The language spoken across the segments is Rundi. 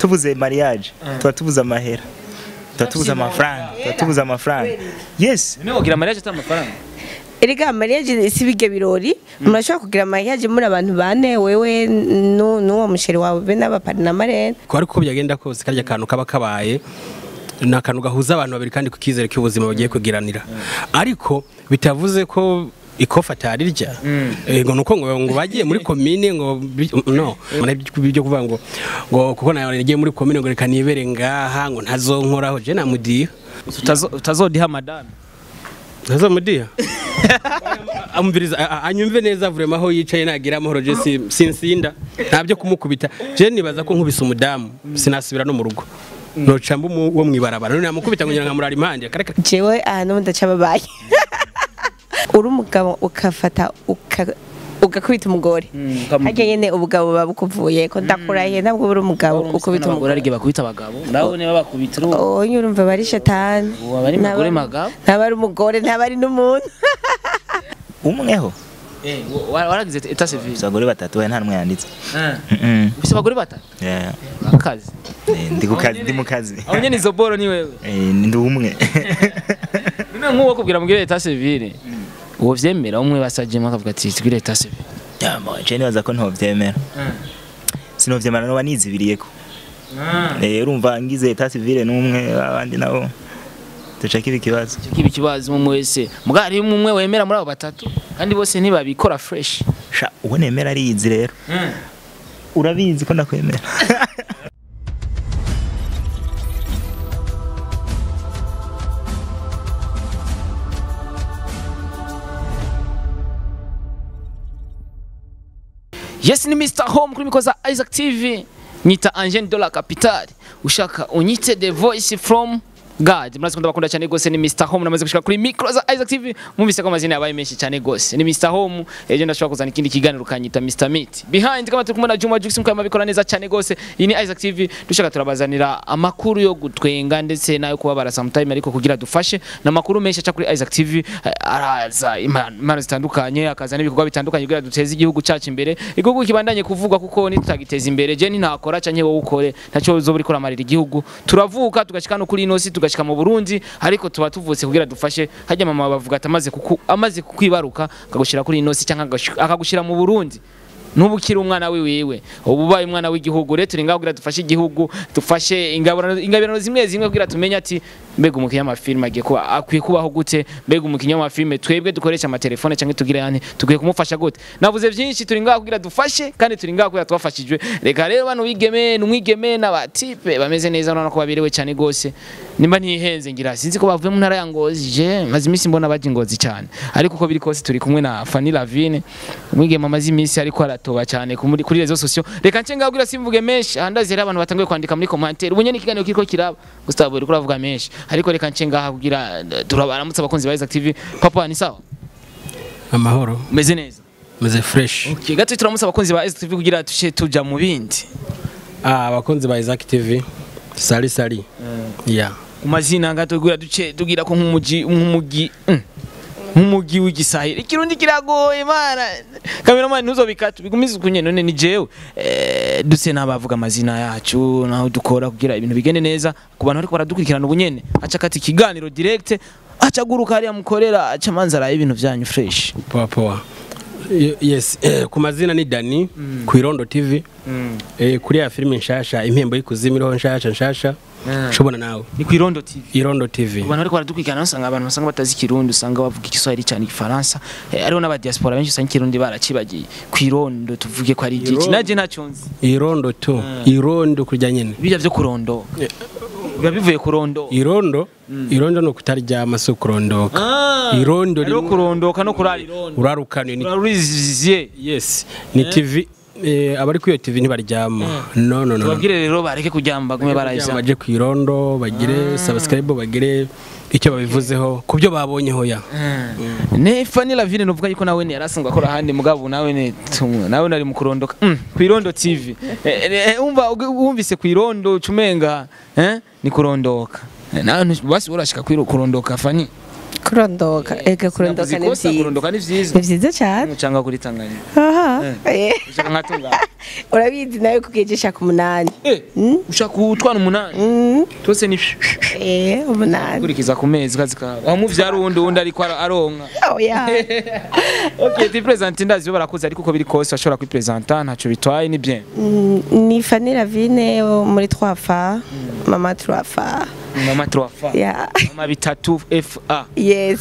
tubuze mariage tuba tubuze amahera tuba tubuze amafaranga tuba tubuze amafaranga yes none wogira mariage atari amafaranga erega mariage si bige birori murashobora kugira mariage muri abantu bane wewe nu- n'uwo musheri wawe be n'abapari na marene ko ariko uko byagenda kose karya kantu kaba kabaye ni akantu gahuza abantu babiri kandi ku kizere cy'ubuzima bagiye kugiranira ariko bitavuze ko ikofa atarirya Eh, ngo nuko ngo ngo bagiye muri komine ngo bi- no byo kuvuga ngo ngo kuko nawe nagiye muri komine ngo reka nibere ngaha ngo ntazonkoraho je namudiha Utazo- utazodiha madame ntazomudiha amviriza a- a- anyumve neza vraiment aho yicaye nagira amahoro je si- sinsinda ntabyo kumukubita je nibaza ko nkubise umudamu sinasubira no mu rugo noca mbu wo mwibarabara none namukubita ngo ngira nkamurara impande akareka jewe ahantu ndaca babaye uri umugabo ukafata uka- ugakubita umugore ukamu- harya nyene ubugabo buba bukuvuye ko ndakurahiye ntabwo uri umugabo ukubita abagore umugore arige bakubita abagabo nawe niba bakubita urubu oye urumva bari shatani Ubu aba ari umugore magabo? ntaba ari umugore ntaba ari n'umuntu umweho waragize eta civil Gusa abagore batatu we nta n'umwe yanditse Mm-mm. ufise abagore batatu Yeah. akazi Eh, ndi ku kazi ndi mu kazi aho nyene izo boro ni wewe Eh, ndi umwe none nk'uwo kubwira mugire eta civil uwo vyemera umwe basajemo akavuga ati tugire eta civil Ya, mo, je nibaza ko ntovyemera sinovyemera noba nizibiriyeko Eh, urumva ngize etat civile n'umwe abandi nabo duca kiba ikibazo kiba ikibazo umwe wese muga hari umwe wemera muri abo batatu kandi bose ntibabikora fresh sha uwo nemera ariyizi rero urabizi ko ndakwemera yes ni Mr Home kuri mikoza Isaac TV nyita Angel Dollar Capital ushaka unyite the voice from God murazi kunda bakunda cyane gose ni Mr Home namaze gushika kuri micro za Isaac TV mumvise ko amazina yabaye menshi cyane gose ni Mr Home ejo ndashobora kuzana ikindi kiganiro kanyita Mr Meat behind kama turi kumwe na Juma Jux mukama bikora neza cyane gose iyi ni Isaac TV dushaka turabazanira amakuru yo gutwenga ndetse nayo kubabara sometime ariko kugira dufashe na makuru menshi aca kuri Isaac TV eh, araza impano impano zitandukanye akaza n'ibikorwa bitandukanye kugira duteze igihugu cyacu imbere igihugu kibandanye kuvugwa kuko nitutagiteza imbere je nintakora canke wowe ukore ntacyo uzoba uriko uramarira igihugu turavuka tugashika no kuri ino si tugashika mu Burundi ariko tuba tuvutse kugira dufashe hajya mama bavuga ati amaze kuku amaze kukwibaruka akagushira kuri ino si cyangwa akagushira mu Burundi nubu ukiri umwana wiwiwe ubu ubaye umwana w'igihugu rero turi ngaho kugira dufashe igihugu dufashe ingabirano ingabirano zimwe zimwe kugira tumenye ati mbega umukinnyi w'amafilime agiye kuba akwiye kubaho gute mbega umukinnyi w'amafilime twebwe dukoresha amatelefone cyangwa tugire yani tukwiye kumufasha gute navuze byinshi turi ngaho kugira dufashe kandi turi ngaho kugira tubafashijwe reka rero bano bigeme n'umwigeme n'abatipe bameze neza urabona ko baberewe cyane gose nimba ntihenze ngira sinzi ko bavuye mu ntara ya Ngozi je maze iminsi mbona baje Ngozi cyane ariko uko biri kose turi kumwe na Fanny Lavine umwigeme amaze iminsi ariko aratoba cyane ku muri- kuri rezo sosio reka nce ngaho kugira simvuge menshi ahandaze rero abantu batanguye kwandika muri commentaire ubunye n'ikiganiro kiriko kiraba Gustavo uri kuravuga menshi ariko reka nce ngaha kugira eh, turabaramutse abakunzi ba Isaac TV papa ni sawa amahoro umeze neza meze fresh okay gato turamutse abakunzi ba Isaac TV kugira tushe tuja mu bindi ah abakunzi ba Isaac TV sali sali yeah umazina gato kugira duce tugira ko nk'umuji nk'umugi mm, nk'umugi w'igisahili ikirundi kiragoye mana kameramani ntuzobikata bigumize kunye none ni jewe eh, duse n'abavuga amazina yacu naho dukora kugira ibintu bigende neza ku bantu ariko baradukurikirana ubu nyene aca kati ikiganiro direct aca guruka hariya mukorera aca manza araye ibintu vyanyu fresh poa poa Y- yes eh, ku mazina ni Dani ku Irondo TV eh, kuri ya filime nshasha impembo y'ikuzimu iriho nshasha nshasha shobona nawe ni ku irondo tv Irondo TV abantu ariko baradukurikirana usanga abantu basanga batazi ikirundi usanga bavuga igiswahili cyane igifaransa eh, hariho n'abadiaspora benshi usanga ikirundi baracibagiye ku irondo tuvuge ko ari igiki Irondo. naje ntacyo nzi Irondo tu Irondo kurya nyene bijya byo kurondo biba bivuye kurondo Irondo Irondo no kutaryama so kurondoka Irondo hariho rimwe kurondoka no kurara irondo urarukane ni urariziye yes ni TV eh, abari kuri iyo TV ntibaryama no no no, no. tubabwire rero bareke kuryama bagume Kugira barayisa baje ku Irondo bagire subscribe bagire icyo babivuzeho ku byo babonyeho ya ne Fanny Lavine nuvuga yuko nawe ne yarasangwa akora ahandi mugabo nawe ne tumwe nawe nari mu kurondoka mm, ku irondo TV Eh, eh, umva wumvise ku irondo cumenga eh ni kurondoka Eh, nawe ntu- basi urashika ku kurondoka Fanny kurondoka ega kurondoka ni Navuze ikosa, vyiza kurondoka ni vyiza ni vyiza cyane umucanga kuri Tanganyika aha eh. ushaka nkatunga urabizi nawe kugejesha ku munani eh ushaka utwana umunani Mm, twose ni eh umunani kurikiza ku mezi kazi kawe wamuvyara uwundi uwundi ariko ara- aronka oya okay ti present ndazi barakuze ariko uko biri kose bashobora kwipresenta ntaco bitwaye ni bien Mm, ni Fanny Lavine wo muri twafa mama twafa mama trofa ya mama bitatu fa yes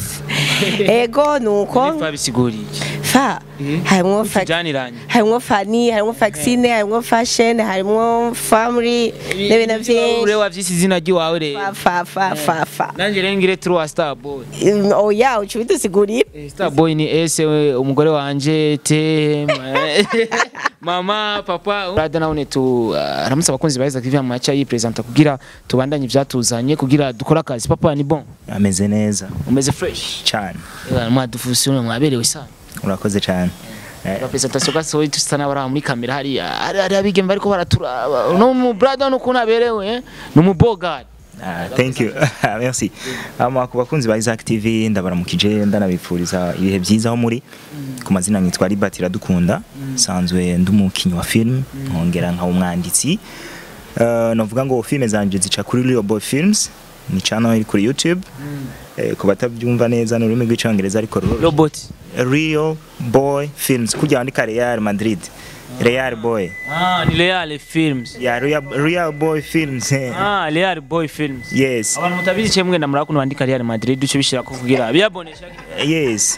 ego nuko fa bisiguriye fa harimwo fa tujaniranye harimwo fani harimwo vaccine harimwo fashion harimwo family n'ibintu byinshi ure wavyise izina ry'iwawe rero fa fa fa fa nanje rero ngire turi star boy Mm, oya uca ubidusigurira Eh, star boy ni ese we, umugore wanje te ma- mama papa rada nawe tu uh, aramutse abakunzi ba Isaac TV amacha yipresenta kugira tubandanye ivyatuzanye kugira dukore akazi papa ni bon ameze neza umeze fresh cyane Eh, mwadufusione mwaberewe sana urakoze cyane Eh, presentation gasohoye tusa n'abari muri kamera hariya hari hari abigeme bariko baraturaba no mu brother no kunaberewe eh? no mu bogard ah, thank you merci ama ku bakunzi ba Isaac TV ndabaramukije ndanabipfuriza ibihe byiza aho muri ku mazina nitwa Liberty Iradukunda sanzwe ndi umukinnyi wa film nkongera nka umwanditsi Uh, navuga ngo filme zanje zica kuri Real Boy Films ni channel iri kuri YouTube eh, ku batabyumva neza ni ururimi rw'icyongereza ariko ruro- robot Real Boy Films kujya wandika Real Madrid Real Boy ah ni Real Films ya Real, Real Boy Films eh. ah Real Boy Films yes abantu mutabizi cemwe ndamura kuno bandika Real Madrid duce bishira ko kugira biyabonesha yes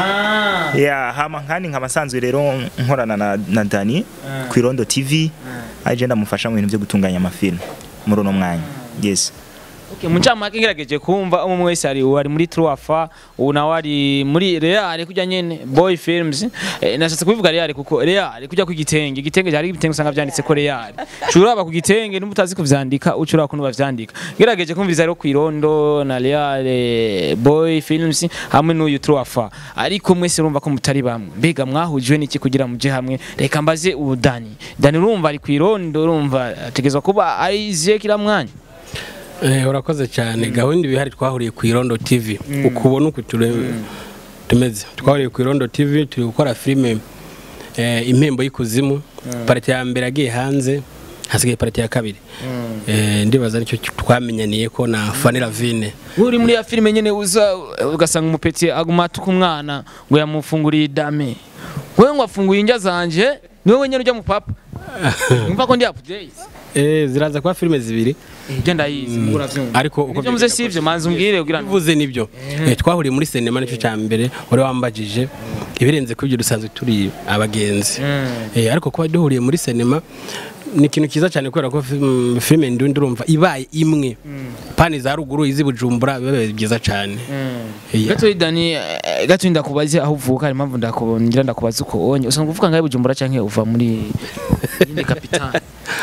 ah ya hama nkandi nk'amasanzwe rero nkorana na, na Dani ku Irondo TV aje ndamufasha mu bintu byo gutunganya amafilm muri uno mwanya yes Okay, muncamake ngerageje kumva umwe wese ari uwo ari muri Truafa uwo nawe ari muri Real kujya nyene Boy Films eh, nashatse kubivuga Real kuko Real kujya ku gitenge igitenge hari ibitenge usanga vyanditse ko Real curaba ku gitenge n'umutazi kuvyandika ucuraba kuno bavyandika ngerageje kumviriza rero ku Irondo na Real eh, Boy Films hamwe n'uyu Truafa ariko mwese urumva ko mutari bamwe mbega mwahujwe n'iki kugira muje hamwe reka mbaze ubu Dani Dani urumva ari ku Irondo urumva ategezwa kuba ari iziye kila mwanya Eh, urakoze cyane gahunda ibihari twahuriye ku Irondo TV ukubona uku ture- tumeze twahuriye ku Irondo TV turi gukora filime eh, impembo y'ikuzimu parite ya mbere yagiye hanze hasigaye parite ya kabiri Eh, ndibaza nicyo twamenyaniye ko na Fanny Lavine uri muri ya filime nyene uza ugasanga umupeti aguma atuka umwana ngo yamufunguriye idame wewe ngo afunguye indya zanje niwe wenyene ujya mu papa umva ko ndi up to date Eh, ziraza kuba filime zibiri ibyo ndayizi mugura vyumva ariko uko ibyo muze sivyo manzi umbwire kugira ngo uvuze nibyo Eh, twahuriye muri sinema nicyo cya mbere wari wambajije ibirenze kuri ibyo dusanzwe turi abagenzi Eh, ariko kuba duhuriye muri sinema ni ikintu cyiza cyane kubera ko film- filime ndundi urumva ibaye imwe pani za ruguru izi bujumbura biba byiza cyane Eh, gato dani eh, gato ndakubaze aho uvuka hari impamvu ndakubongira ndakubaza uko onye usanga uvuga ngahe bujumbura canke uva muri yindi kapitani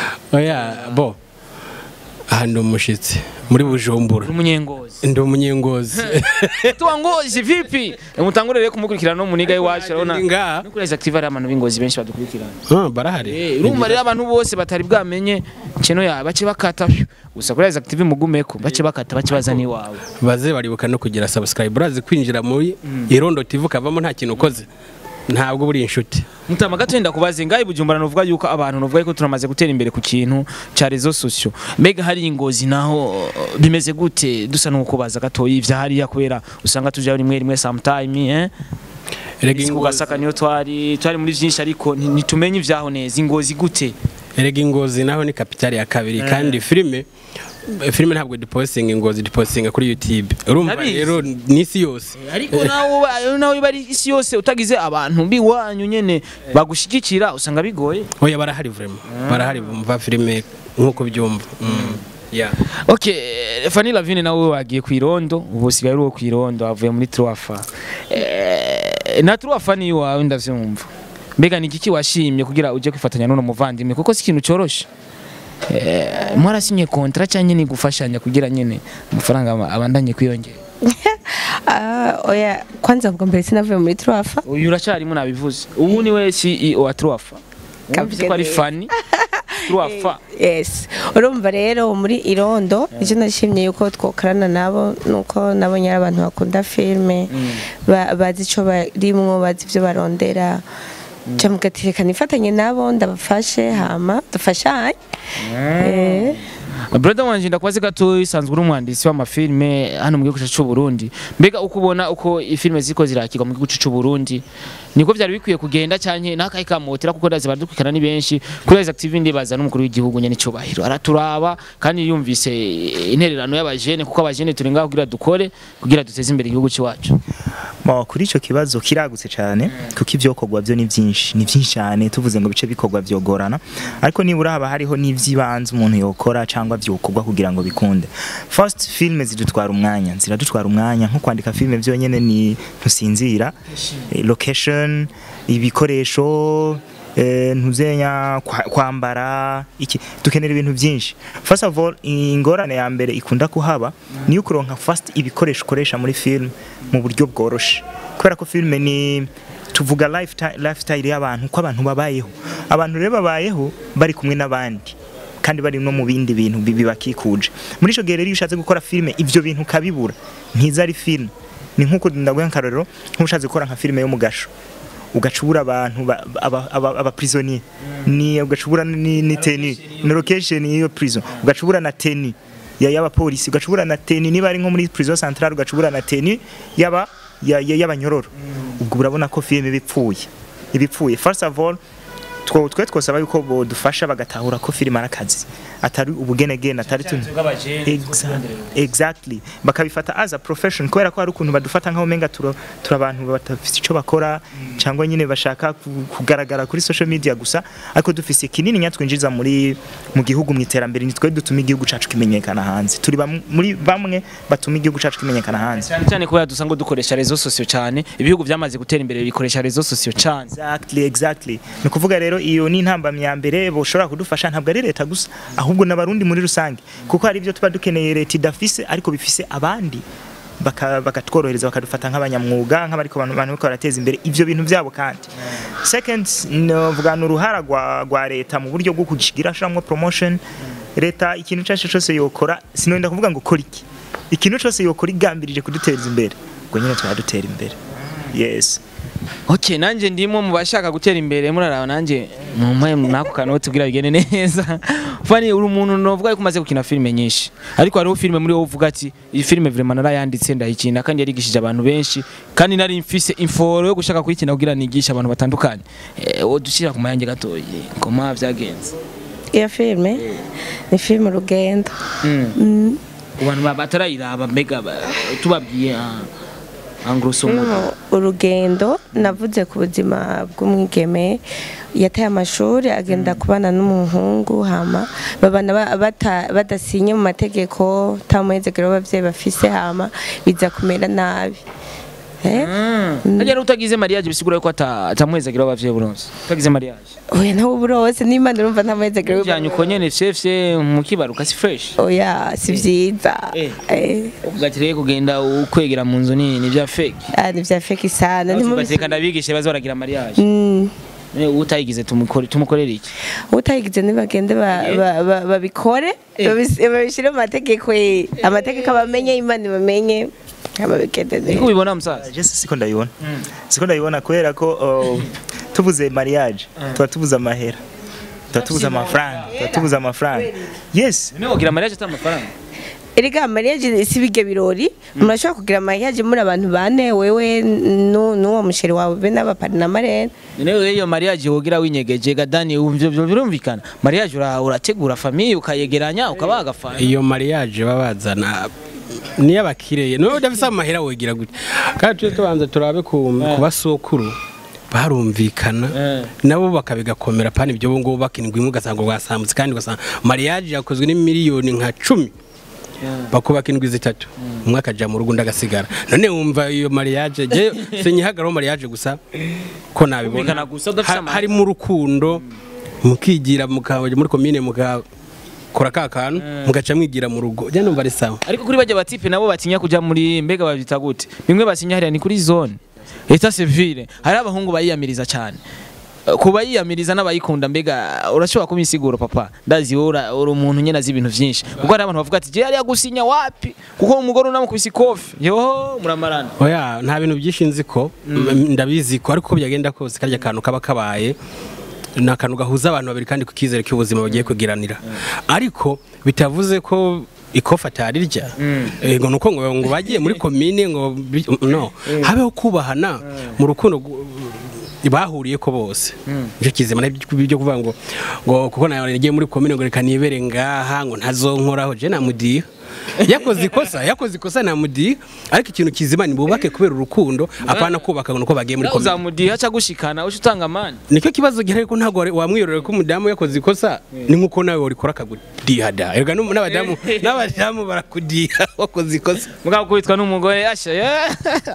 oya bo aha ndi umushyitsi muri bujumbura uri umunyengozi ndi umunyengozi tuwa ngozi vipi mutangurire rero kumukurikirana no muniga iwacu urabona Ndi ngaha. no kuri active hari abantu b'ingozi benshi badukurikirana Ah, barahari Eh, urumva rero abantu bose batari bwamenye kino ya bace bakata pyo. gusa kuri Isaac TV mugumeko bace bakata bace bazana iwawe baze baribuka no kugira subscribe urazi kwinjira muri irondo tv ukavamo nta kintu ukoze ntabwo buri inshuti mutama gato wenda kubaze ngaho bujumbura nuvuga yuko abantu nuvuga yuko turamaze gutera imbere ku kintu ca rezo sosio mbega hari ingozi naho uh, bimeze gute dusa nuko kubaza gato ivya hariya kubera usanga tuja rimwe rimwe sometime eh erega Isi ingozi kugasaka niyo twari twari muri vyinshi ariko nti- ntitumenye ivyaho neza ingozi gute erega ingozi naho ni kapitali ya kabiri kandi filime filime ntabwo dipostinga ingozi dipostinga kuri youtube urumva Ndabizi. rero n'isi yose ariko nawe uba- nawe iba ari isi yose utagize abantu biwanyu nyene bagushigikira usanga bigoye oya barahari vraiment barahari bumva filime nk'uko byumva Mm. yeah. Okay, Fanny Lavine nawe wagiye ku irondo ubu usigaye uri uwo ku irondo avuye muri Truafa. Eh, na Truafa ni wawe ndavyumva. Mbega ni igiki washimye kugira uje kwifatanya n'uno muvandimwe kuko si ikintu coroshe. Eh, mwarasinye kontra cyangwa ni gufashanya kugira nyene amafaranga aba- abandanye kwiyongera. Ah, oya kwanza ubwo mbere sinavuye muri turafa Uyu uracyarimo nabivuze. Ubu ni we CEO wa Truafa. Kavuge Kavuze ko ari neza. Fanny. turwafa yes urumva rero muri irondo icyo nashimye yuko twokorana nabo nuko nabonye ari abantu bakunda filime ba- bazi icyo barimwo bazi ibyo barondera camugatireka nifatanye nabo ndabafashe hama dufashanye Eh, brother wanje ndakubaze gato isanzwe uri umwanditsi w'amafilme hano mu gihugu cy'u Burundi mbega uko ubona uko ifilme ziko zirakirwa mu gihugu cy'u Burundi niko byari bikwiye kugenda cyane n'akayi kamotera kuko ndazi baradukurikirana ni benshi kuri Rise Active ndibaza n'umukuru w'igihugu nyene cyubahiro araturaba kandi yumvise intererano y'abajene kuko abajene turi ngaho kugira dukore kugira duteze imbere igihugu cyacu Mo, kuri ico kibazo kiragutse cyane kuko ivyokorwa byo ni byinshi ni byinshi cyane tuvuze ngo bice bikorwa vyogorana ariko nibura haba hariho n'ivyibanze umuntu yokora cyangwa vyokorwa kugira ngo bikunde first filme zidutwara umwanya ziradutwara umwanya nko kwandika filme vyonyene ni ntusinzira Eh, location ibikoresho eh, ntuzenya kwa- kwambara iki dukenera ibintu byinshi first of all ingorane ya mbere ikunda kuhaba ni yo kuronka first ibikoresho ukoresha muri film mu buryo bworoshe kubera ko filme ni tuvuga lifestyle, lifestyle y'abantu ko abantu babayeho abantu rero babayeho bari kumwe n'abandi kandi bari no mu bindi bintu bi- bibakikuje muri ico gihe rero iyo ushatse gukora filme ivyo bintu ukabibura ntiza ari film ni nk'uko ndaguha akarorero nk'ushatse gukora nka filme yo mu gasho ugacubura abantu ba- aba- aba- aba prisonnier ni ugacubura ni, ni teni na location y'iyo prison ugacubura na teni ya y'abapolisi ugacubura na teni niba ari nko muri prison centrale ugacubura na teni yaba ya- ya- y'abanyororo ubwo urabona ko filme bipfuye ibipfuye first of all two twe twosaba yuko bodufasha bagatahura ko filime ari akazi atari ubugenegene atari tun Exa- exactly bakabifata as a profession kubera ko hari ukuntu badufata nk'aho menga turi turi abantu badafite icyo bakora cyangwa nyine bashaka ku- kugaragara kuri social media gusa ariko dufise kinini nyatwinjiza muri mu gihugu mu iterambere ni twe dutuma igihugu cacu kimenyekana hanze turi bam- muri bamwe batuma igihugu cacu kimenyekana hanze cyane cyane kubera dusanga dukoresha rezo sosiyo cyane ibihugu byamaze gutera imbere bikoresha rezo sosiyo cyane Exactly, exactly. Ni ukuvuga rero iyo ni intambamyi ya mbere boshobora kudufasha ntabwo ari leta gusa ahubwo n'abarundi muri rusange kuko hari ibyo tuba dukeneye leta idafise ariko bifise abandi baka- bakatworohereza bakadufata nk'abanyamwuga nk'abariko abantu abantu bariko barateza imbere ivyo bintu byabo kandi second novuga ni uruhara rwa, rwa leta mu buryo bwo kugishigira ashiramwo promotion leta ikintu cyose cyose yokora sinonda kuvuga ngo kora iki ikintu cyose yokora igambirije kuduteza imbere ubwo nyine turadutera imbere yes ok nanjye ndimo mu bashaka gutera imbere muraraba nanjye mumpaye nako kanoti kugira bigende neza fani uri umuntu novuga yuko umaze gukina filime nyinshi ariko hariho filime muri wowe uvuga ati iyi filime vraiment narayanditse ndayikina kandi yarigishije abantu benshi kandi nari mfise inforo yo gushaka kuyikina kugira nigishe abantu batandukanye eh wo dushyira ku mayange gatoyi koma byagenze iyo filime ni filime urugendo mm. ku bantu ba- batarayiraba mbega ba- tubabwiye ah, en grosso modo Filime urugendo navuze ku buzima bw'umwigeme yataye amashuri agenda kubana n'umuhungu hama babana ba- bata- badasinye mu mategeko nta muhezekero w'ababyeyi bafise hama biza kumera nabi Eh? Hajya rero utagize mariage bisigura yuko ata- atamuhezagira abavyeyi buronse utagize mariage oya nawe burose n'imana urumva nta muhezekero ujyanye uko nyene fyefye mukibaruka si fresh oya si vyiza Eh. Eh, uvuga rero kugenda ukwegera mu nzu nini ni bya fake ah, ni vya feki sana ugateka ndabigishe baza baragira mariage Mm. Eh, utayigize tumukore tumukorere iki utayigize ntibagende ba- ba- ba- babikore babis- babishyire mu mategeko eh. amategeko bamenye imana bamenye ababigende niko neza ubibona musaza je siko ndayibona siko ndayibona kubera ko uh, tuvuze mariage tuba tuvuze amahera tuba tuvuze amafaranga tuba tuvuze amafaranga yes none wogira mariage atari amafaranga erega mariage si bijya birori murashobora kugira mariage muri abantu bane wewe nu- n'uwo musheri wawe be n'abapari na marene none wewe iyo mariage wogira winyegeje gadani ivyo byo birumvikana mariage ura- urategura famille ukayegeranya ukabaga famille iyo mariage baba bazana niyo abakiriye niwe udafise amahera wogira gutya kandi tujye tubanza turabe ku ku basokuru barumvikana Eh. nabo bakabigakomera pani ibyo ngubu bakinirwa imwe ugasanga rwasambutse kandi ugasanga mariage yakozwe n'imiliyoni nka cumi bakubaka indwi zitatu umwe akaja mu rugo undi agasigara none wumva iyo mariage je sinyihagararaho mariage gusa ko nabibona Kumvikana gusa udafise Ha- amahera. harimo urukundo mukigira mukajya muri komine mugakora ka kantu mugaca mwigira mu rugo je numva ari sawa ariko kuri bajya batipe nabo batinya kuja muri mbega babyita gute bimwe basinya hariya ni kuri zone eta civile hari abahungu bayiyamiriza cyane eh, kuba yiyamiriza n'abayikunda mbega urashobora kuba insiguro papa ndazi wowe ura- uri umuntu nyene azi ibintu vyinshi kuko hari abantu bavuga ati je yari gusinya wapi kuko umugore unamukubise ikofi yo muramarana oya nta bintu byinshi nzi ko ndabizi ko ariko uko byagenda kose karya kantu kaba kabaye ni akantu gahuza abantu babiri kandi ku kizere cy'ubuzima bagiye kugiranira ariko bitavuze ko ikofa atarirya ngo nuko ngo ngo bagiye muri komine ngo bi- no habeho kubahana mu rukundo gu- bahuriye ko bose nicyo kizima byo kuvuga ngo ngo kuko nawe nagiye muri komine ngo reka nibere ngaha ngo ntazonkoraho je namudiha yakoze ikosa yakoze ikosa namudiha ariko ikintu kizima ni bubake kubera urukundo apana kubaka ngo nuko bagiye muri komine uzamudiha ca gushikana uca utanga amani nicyo kibazo gihari ko ntabwo wari- wamwirorera ko umudamu yakoze ikosa ni nkuko nawe warikora akagudiha da erega n'umu- n'abadamu n'abadamu barakudiha wakoze ikosa mugabo kubitwa n'umugore asha yeah.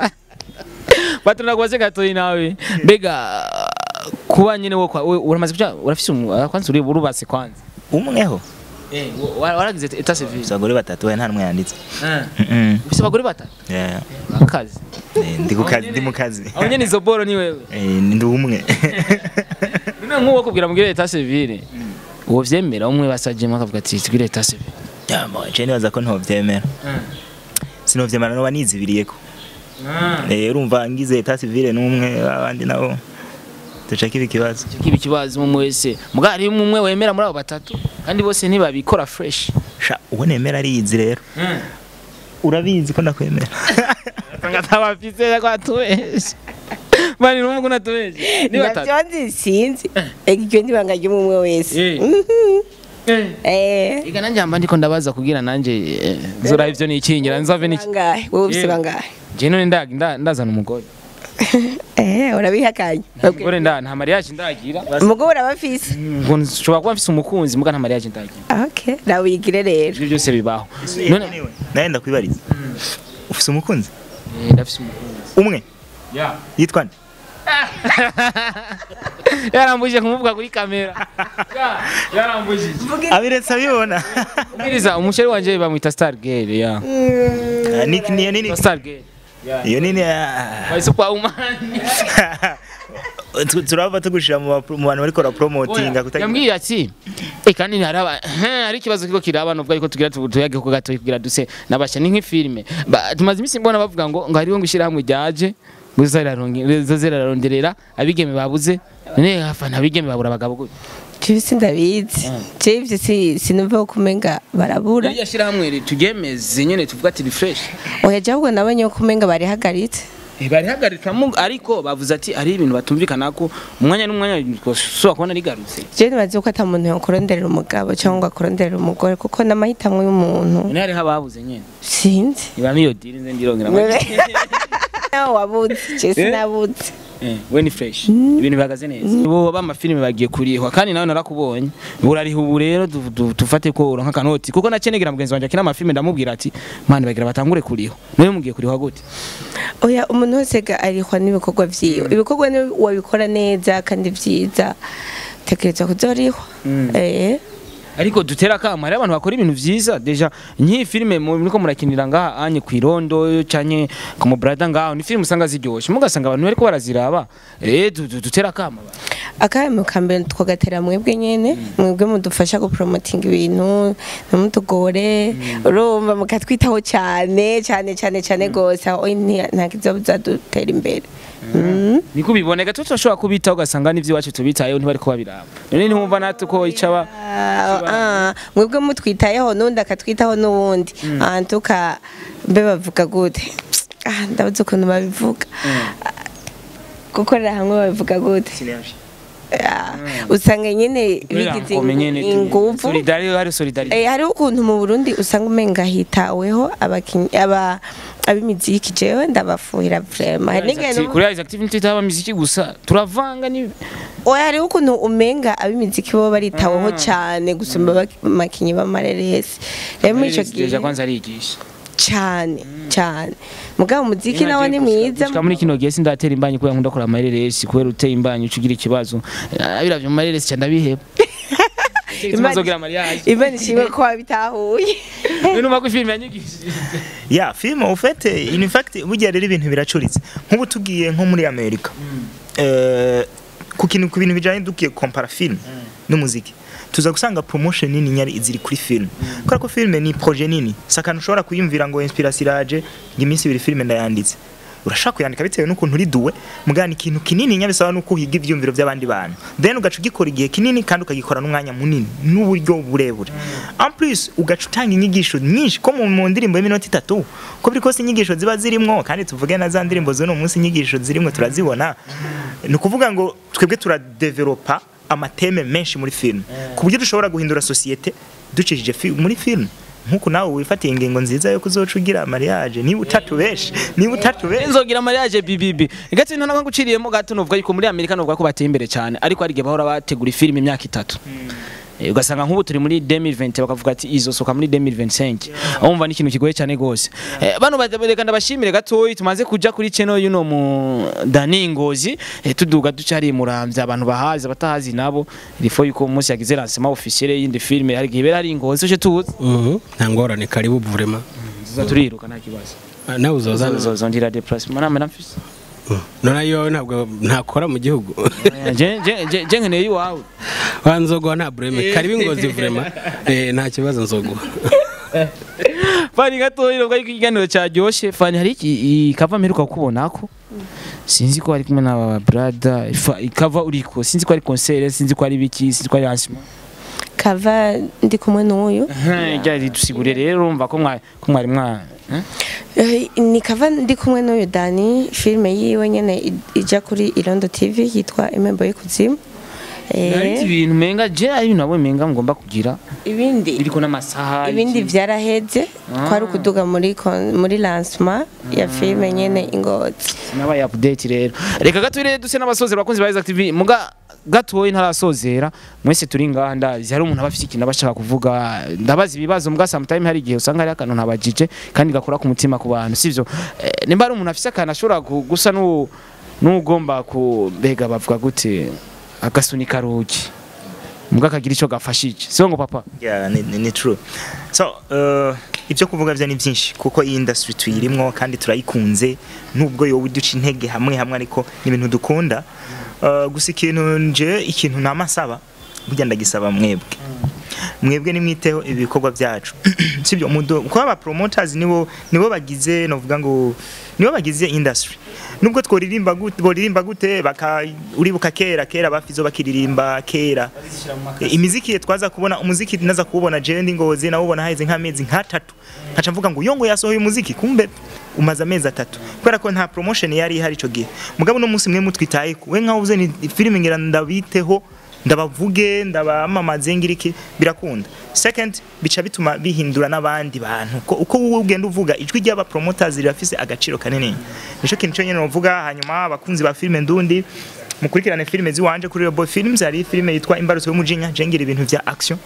batunda kubaze gatoyi nawe mbega kuba nyene wo kwa we- uramaze kuja urafise umu- ah, kwanza uri urubatse kwanza umweho eh wa- waragize etat civil ufise abagore batatu we nta n'umwe yanditse eh Mm-mm. ufise abagore batatu Yeah. akazi Eh, ndi ku kazi ndi mu kazi aho nyene izo boro ni wewe Eh, ndi umwe none nk'uwo kubwira mugire etat civil uwo vyemera umwe basajemo akavuga ati tugire etat civil Ya, mo, je nibaza ko ntovyemera sinovyemera noba nizibiriyeko Eh, urumva ngize etat civile n'umwe abandi nabo duca kiba ikibazo kiba ikibazo umwe wese mugabo hari umwe wemera muri abo batatu kandi bose ntibabikora fresh sha uwo nemera ariyizi rero urabizi ko ndakwemera ngatabafise ko atubeshe bani n'umwe unatubeshe ni batatu navyo nzi sinzi iryo ndibanga ry'umwe wese Eh. Mhm. eh Iga nanje amba ndiko ndabaza kugira nanje eh, nzora ivyo nikingira nzave niki bangahe wowe ufise Yeah. bangahe je none nda nda- ndazana umugore eh urabihakanye umugore nda nta mariage ndagira umugabo urabafise ngo nshobora kuba mfise umukunzi muga nta mariage ndagira okay nawe uyigire rero ivyo byose bibaho none nawe ndakwibariza ufise umukunzi eh, ndafise umukunzi umwe ya yitwa nde yarambujije kumuvuga kuri kamera Ya, yarambujije abiretse abibona ubwiriza umusheri wanje bamwita star girl ya Ah, ni- niyo nini star girl iyo nini ah. By Superwoman. Tu- turava tugushira mu bapro- mu bantu bariko barapromotinga kutagira yambwiye ati e kandi haraba hari ikibazo kiko kiraba nubwo ariko tugira tu- tuyage ko gato kugira duse nabasha ni nk'ifilme Ba- tumaze iminsi mbona bavuga ngo ngo hariho ngo ishyirahamwe ryaje ziraronderera abigeme babuze none hafana abigeme babura abagabo gute jewe sindabizi jewe ivyo si- sinumva ko umenga barabura iriya shyirahamwe turyemeze nyene tuvuga ati refresh oya jewe ahubwo nabonye ko umenga barihagaritse barihagarikamo ariko bavuze ati hari ibintu batumvikana ko umwanya n'umwanya ushobora kubona rigarutse jewe nibazi ko ata muntu yokuronderera umugabo cyangwa ngo akuronderera umugore kuko n'amahitamo y'umuntu none hariho ababuze nyene sinzi ibamo iyo diri nze ndirongera nawe wabuze jewe sinabuze Eh, we ni fresh ibintu bihagaze neza bo b'amafilime bagiye kurihwa kandi nawe narakubonye burariha ubu rero du- du- dufate ko uronka akanoti kuko nacenegera mugenzi wanjye akina amafilime ndamubwira ati mani bagira batangure kurihwa nawe mugiye kurihwa gute oya umuntu wese ga arihwa n'ibikorwa vyiwe ibikorwa ni wabikora neza kandi vyiza tekereza kuzorihwa eh ariko dutera akamo hariho abantu bakora ibintu vyiza deja nk'iyi filime mu- muriko murakinira ngaha anye ku irondo canke ku mubrada ngaho ni filime usanga ziryoshe mugasanga abantu bariko baraziraba eh du- du- dutera akamo abantu. akahemu ka mbere twagatera mwebwe nyene mwebwe mudufasha gupromotinga ibintu ntimutugore urumva mukatwitaho cyane cyane cyane cyane gose aho nti- nta kizobuza dutera imbere Mm. niko ubiboneka tuba turashobora kubitaho ugasanga n'ivyo iwacu tubitayeho ntibariko babiraba none ntiwumva natwe ko icaba Ah, ah, mwebwe mutwitayeho n'undi akatwitaho n'uwundi antuka mbe bavuga gute Ah, ndabuze ukuntu babivuga gukorera hamwe babivuga gute Ah, usanga nyine bigize inguvu solidari hari solidarite Eh, hariho ukuntu mu Burundi usanga umenga hitaweho abakinyi aba ab'imiziki jewe ndabafuhira vraiment hari n'igihe numva- kuri Isaac TV ntitaba muziki gusa turavanga ni oya hariho ukuntu umenga ab'imiziki bo baritaweho cyane gusumba abak- abakinyi b'amareresi rero muri ico gihe Deja kwanza arigisha cyane cyane mugabo umuziki nawo ni mwiza Gushika muri kino gihe sindatera imbanyi kubera nkunda kora amareresi kubera uteye imbanyi ucugira ikibazo biravye mu mareresi cyane ndabiheba Imana- Imazogira mariage imana ishimwe ko wabitahuye Numa ko film yanyigishije ya filime ufite in fact burya rero ibintu biracuritse nk'ubu tugiye nko muri amerika Eh, ku kintu ku bintu bijanye dukiye compara film n'umuziki tuza gusanga promotion nini nyari ziri kuri film kubera ko film ni projet nini sakana ushobora kuyumvira ngo inspiration iraje ngo iminsi ibiri film ndayanditse urashaka kuyandika bitewe n'ukuntu uri duwe mugana ikintu kinini nyabisaba nuko uhiga ivyumviro by'abandi bantu then ugaca ugikora igihe kinini kandi ukagikora n'umwanya munini n'uburyo burebure en plus ugaca utanga inyigisho nyinshi ko mu mu ndirimbo y'iminota itatu ko biri kose inyigisho ziba zirimwo kandi tuvuge na za ndirimbo z'uno munsi inyigisho zirimwo turazibona ni ukuvuga ngo twebwe turadevelopa amateme menshi muri film ku buryo dushobora guhindura sosiyete ducishije fi- muri film nkuko nawe wifatiye ingingo nziza yo kuzoca ugira mariage niba utatubeshe niba utatubeshe nzogira mariage bibibi gato nta naguciriyemo gato novuga yuko muri Amerika novuga ko bateye imbere cyane ariko hari igihe bahora bategura filime imyaka itatu Eh, ugasanga nk'ubu turi muri 2020 bakavuga ati izosoka muri 2025 umva ni ikintu kigoye cyane gose Eh, bano badereka ndabashimire gatoyi tumaze kuja kuri channel yuno mu Dani Ngozi eh, tuduga ducari muramvya abantu bahazi batahazi nabo ilifo yuko umunsi yagize lancement officiel y'indi filme hari igihe bera hari Ngozi uje tuzi Mhm, nta ngorane karibu vraiment tuza turiruka nta kibazo Ah, nawe uzozana zondira déplacement name namfise none yo ntabwo ntakora mu gihugu je je je je nkeneye iwawe wa nzoguha nta bureme karibu ingozi vraiment eh, nta kibazo nzoguha fani gatoya nubwo ariko ikiganiro cyaryoshye fani hari iki ikava mperuka kukubonako sinzi ko ari kumwe n'aba brada Fa- ikava uriko sinzi ko ari concert sinzi ko ari biki sinzi ko ari lancement kava ndi kumwe n'uyu ryari dusigure rero urumva ko mwari ko mwari mwa eh? Eh, ni kava ndi kumwe n'uyu dani filime yiwe nyene i- ija kuri irondo tv yitwa imembo y'ikuzimu Eh, hari ibintu menga je ari ibintu nabo menga ngomba kugira ibindi biriko n'amasaha ibindi iki. vyaraheze twari ukuduga muri kon- muri lancement ya filime nyene ingozi nabaye update rero reka gato rero duse n'abasozera bakunzi ba Isaac TV muga gatoyi ntarasozera mwese turi ngaha ndazi hari umuntu aba afite ikintu aba ashaka kuvuga ndabaza ibibazo muga sometime hari igihe usanga hari akantu ntabajije kandi gakora ku mutima ku bantu sivyo eh, nimba ari umuntu afite akantu ashobora gu- gusa n'u- n'ugomba ku mbega bavuga gute agasunika rugi muga akagira ico gafashije sio ngo papa Yeah, ni, ni, ni true. So, uh, ibyo kuvuga byo ni byinshi kuko iyi industry tuyirimwo kandi turayikunze nubwo yowe duca intege hamwe hamwe ariko ni ibintu dukunda. Uh, gusa ikintu nje ikintu namasaba burya ndagisaba mwebwe. Mwebwe nimwiteho ibikorwa byacu. Sibyo mudo kuko aba promoters nibo nibo bagize novuga ngo nibo bagize industry. Nubwo tworirimba gute boririmba gute baka uribuka kera kera bafizo bakiririmba kera E, imiziki ye twaza kubona umuziki naza kuwubona jewe ndi ngozi nawubona haheze nk'amezi nk'atatu nkaca mvuga ngo yongo yasohoye umuziki kumbe umaze amezi atatu kubera ko nta promotion yari ihari ico gihe mugabo no munsi mwe mutwitaye we nkaho uze ni filime ngira ndabiteho ndabavuge ndabamamaze ngiriki birakunda second bica bituma bihindura n'abandi bantu ko uko wowe ugenda uvuga ijwi ry'aba promoters rirafise agaciro kanini nico kintu cyo nyene novuga hanyuma abakunzi ba filime ndundi mukurikirane filime ziwanje kuri Robo Films hari filime yitwa Imbarutso y'umujinya jengira ibintu vya action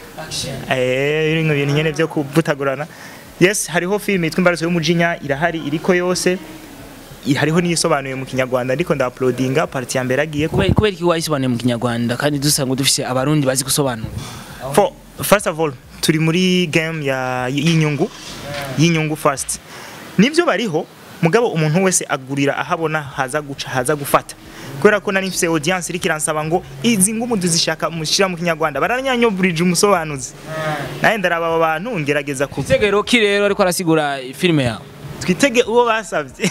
eh iringo ibintu nyene vyo kuvutagurana yes hariho filime yitwa Imbarutso y'umujinya irahari iriko yose i- hariho niyisobanuye mu kinyarwanda ariko nda uploadinga parti ya mbere agiye ko kubera kubera iki wayisobanuye mu kinyarwanda kandi dusanga dufise abarundi bazi gusobanura for first of all turi muri game ya y'inyungu y'inyungu first nivyo bariho mugabo umuntu wese agurira ahabona haza guca haza gufata kubera ko nari mfise audience iriko iransaba ngo izi ngumu duzishaka mushira mu kinyarwanda baranyanyoburije umusobanuzi naye ndaraba abo bantu ngerageza ku Tegero ki rero ariko arasigura filime yawe twitege uwo basavye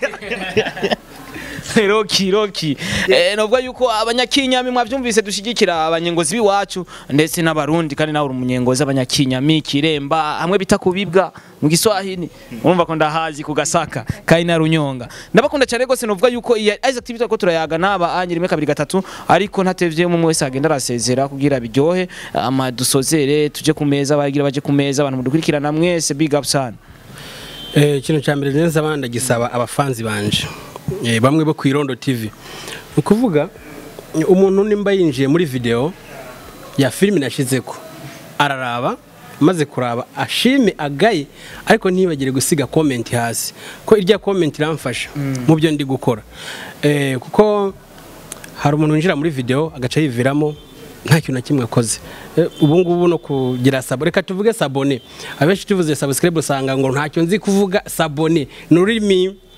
Roki Roki eh novuga yuko abanyakinyami mwavyumvise dushigikira abanyengozi biwacu ndetse n'abarundi kandi nawe uri umunyengozi abanyakinyami kiremba hamwe bita kubibwa mu Giswahili urumva ko ndahazi ku gasaka kandi na runyonga ndabakunda cyane gose novuga yuko iya Isaac TV ko turayaga naba anye rimwe kabiri gatatu ariko ntatevye umwe wese agenda arasezera kugira biryohe ama dusozere tuje ku meza bagira baje ku meza abantu mudukurikirana mwese big up sana Eh, ikintu cya mbere neza abandi gisaba abafanzi banje Eh, bamwe bo ku irondo tv ni ukuvuga umuntu nimba yinjiye muri video ya filime nashyizeko araraba maze kuraba ashime agaye ariko ntibagire gusiga comment hasi ko irya comment iramfasha mu byo ndi gukora Eh, kuko hari umuntu winjira muri video agaca yiviramo nta kintu na kimwe akoze Eh, ubu ngubu no kugira sabo reka tuvuge sabone abenshi tuvuze subscribe usanga ngo ntacyo nzi kuvuga sabone ni ururimi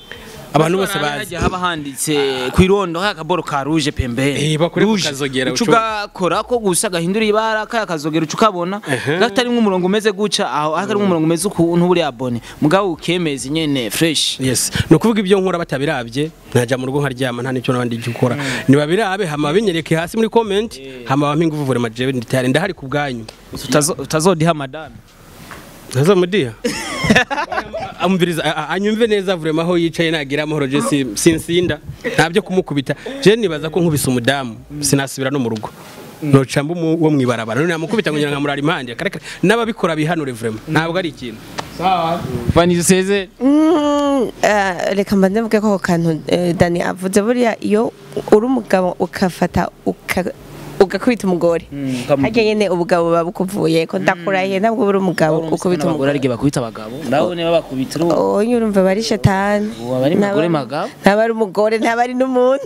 abantu bose Hajya bazi haba handitse ku irondo haya akaboro ka ruje pembeni Eh, bakore ku Rouge. kazogera, uca ucu- ugakora ko gusa gahindura ibara kaya kazogera uca ukabona gatarimwo umurongo umeze guca aho hakarimwo umurongo umeze ukuntu buri abone mugabo ukemeza nyene fresh yes ni ukuvuga ibyo nkora batabirabye ntajya mu rugo nkaryama nta n'icyo nabandi icyo ukora nibabirabe hama binyereke hasi muri comment hama bampe ingufu vure majewe nditari ndahari ku bwanyu Utazo- utazodiha madame ntazamudiha amviriza a- a- anyumve neza vurema aho yicaye nagira amahoro je si- sinsinda ntabyo kumukubita je nibaza ko nkubise umudamu sinasubira no mu rugo noca mba umu- wo mwibarabara none namukubita nkugira nkamurara impande kare kare n'ababikora bihanure vrema ntabwo ari ikintu Vanny duseze Mm, eh, reka mbanze mvuge ko ako kantu eh, dani avuze buriya iyo uri umugabo ukafata uka- ugakubita umugore ukamu- harya nyene ubugabo buba bukuvuye ko ndakurahiye ntabwo uri umugabo ukubita abagore umugore arige bakubita abagabo nawe niba bakubita urubu oye urumva bari shetani Ubu aba ari umugore Ntaba- magabo? ntaba ari umugore ntaba ari n'umuntu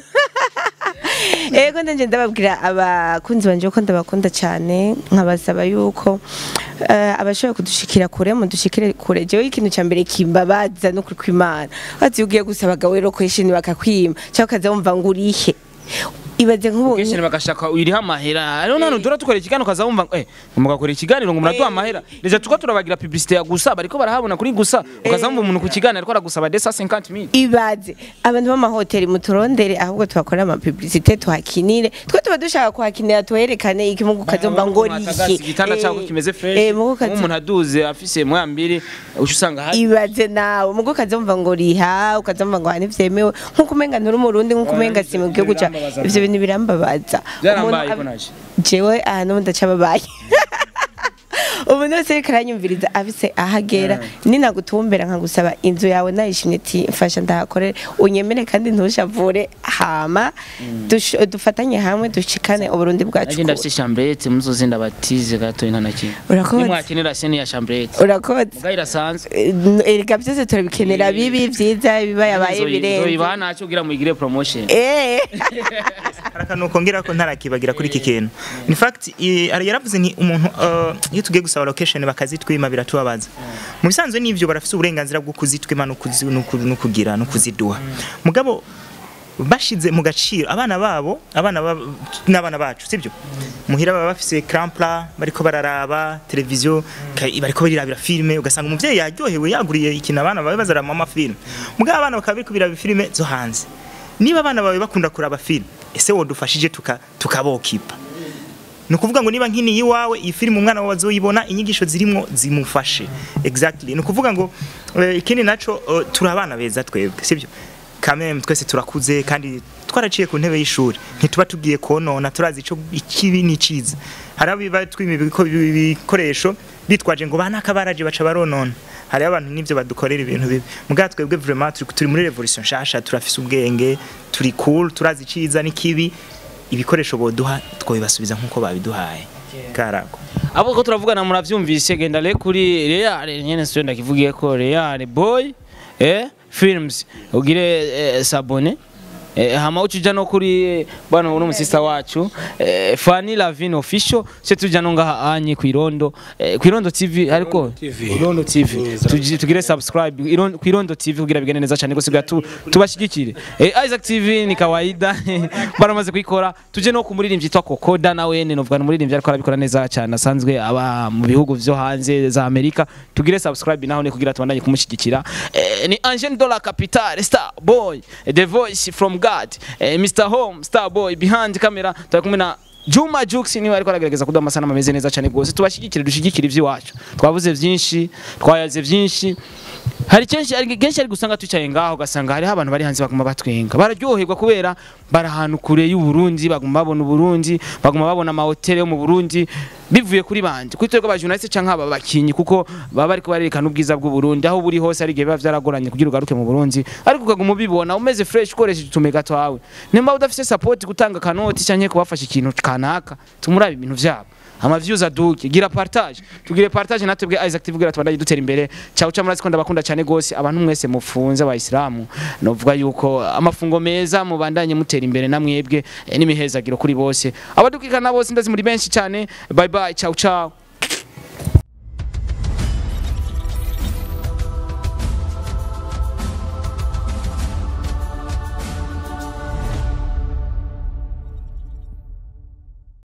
ego ndanje ndababwira abakunzi banje ko ndabakunda cyane nkabasaba yuko eh, abashoboye kudushikira kure mudushikire kure jewe ikintu cya mbere kimbabaza no kuri kwimana bazi ugiye gusaba abagabo rero kwishini bakakwima cyangwa ukaza wumva ngo urihe ibaze nk'ubu kenshi bagashaka uyiriho amahera rero none dura tukora ikiganiro ukaza wumva ngo eh mugakora ikiganiro ngo muraduha amahera deja tuko turabagira publicité ya gusa bariko barahabona kuri gusa ukaza wumva umuntu ku kiganiro ariko aragusaba desa 50 mille ibaze abantu b'amahoteli muturondere ahubwo tuhakorera amapublicité tuhakinire twe tuba dushaka kuhakinira tuherekane iki mugu ukazumva ngo Atagasi, igitanda cyawe kimeze fresh mugu ukaza- nk'umuntu aduze afise mwambiri uca usanga hari ibaze nawe mugo ukazumva ngo riha ukazumva ngo hani vyemewe nkuko umenga nturi umurundi nkuko umenga si mu gihugu ca birambabaza ivyo bintu birambabaza Byarambaye Umuntu ko ab- naje. jewe ahantu ndacababaye umuntu wese ariko aranyumviriza afise ahagera ninagutumbera nkagusaba inzu yawe nayishimye ati mfasha ndahakorere unyemere kandi ntushavure hama dush- dufatanye hamwe dushikane uburundi bwacu nagenda afise chambrette muzozinda batize gato ina nakindi Urakoze. nimwakenera sene ya chambrette urakoze mugabo irasanzwe erega byose turabikenera bibi vyiza biba yabaye birenze ibaha ntacyo kugira muyigire promotion Eh. hari akantu kongera ko ntarakibagira kuri iki kintu in fact i- ari yaravuze ni umuntu uh, iyo tugiye gusaba location bakazitwima biratubabaza mu bisanzwe n'ivyo barafise uburenganzira bwo kuzitwima no kuzi- no ku- no kugira no kuziduha mugabo bashize mu gaciro abana babo abana babo n'abana bacu sibyo muhira baba bafise crampla bariko bararaba televiziyo ka- bariko barirabira filme ugasanga umuvyeyi yaryohewe yaguriye ikintu abana bawe bazarama amafilme mugabo abana bakaba bariko biraba filme zo hanze niba abana bawe bakunda kuraba filme ese wodufashije tuka tukabokipa ni ukuvuga ngo niba nkini iwawe iyi filime umwana wawe azoyibona inyigisho zirimo zimufashe exactly ni ukuvuga ngo eh, ikindi naco eh, turi abana beza twebwe sibyo kameme twese turakuze kandi twaraciye ku ntebe y'ishuri ntituba tugiye konona turazi ico ikibi n'iciza hari abiba twima ibiko- ibikoresho bitwaje ngo bana akabaraje baca baronona hariho abantu n'ivyo badukorera ibintu bibi mugabo twebwe vraiment turi, turi muri revolution nshasha turafise ubwenge turi cool turazi iciza n'ikibi ibikoresho boduha twabibasubiza nk'uko babiduhaye karago abo ko turavugana muravyumvise genda le kuri Real nyene sio ndakivugiye ko Real boy eh films ugire eh, sabone Eh, hama ucuja no kuri bwana uno musista wacu eh, Fanny Lavine official se tuja no ngaha anye ku Irondo eh, ku Irondo TV ariko TV. Irondo TV Tugi- tugire subscribe Irondo- ku Irondo TV kugira bigende neza cyane gose tu, tubashigikire eh, Isaac TV ni kawaida baramaze kuyikora tuje no kumuririmbyi yitwa Kokoda nawe ne novuga umuririmbyi ariko arabikora neza cyane asanzwe aba mu bihugu vyo hanze za Amerika tugire subscribe naho ne kugira tubandanye kumushyigikira eh, ni Angel Dollar Capital Star Boy eh, The Voice from God eh, Mr Home Star Boy behind camera turi kumwe na Juma Jux niwe ariko aragerageza kuduha amasanamu ameze neza cyane rwose tubashyigikire dushigikire iby'iwacu twavuze byinshi twayaze byinshi hari kenshi hari kenshi ari gusanga twicaye ngaho ugasanga hariho abantu bari hanze baguma batwenga bararyoherwa kubera bari ahantu kure y'u Burundi baguma babona u Burundi baguma babona amahoteli yo mu Burundi bivuye kuri banje kuri twebwe abajournaliste canke aba bakinyi kuko baba bariko barerekana ubwiza bw'u Burundi aho buri hose ari gihe biba vyaragoranye kugira ugaruke mu Burundi ariko ukaguma ubibona umeze fresh ukoresheje utumega twawe nimba udafise support gutanga kanoti canke kubafasha ikintu kanaka tumurabe ibintu vyabo ama views aduke gira partage tugire partage natwe Isaac TV kugira tubandanye dutera imbere cyawe cyamurazi ko ndabakunda cyane gose abantu mwese mufunze abayisilamu novuga yuko amafungo meza mubandanye mutera imbere namwebwe eh, n'imihezagiro kuri bose abadukikana bose ndazi muri benshi cyane bye bye ciao ciao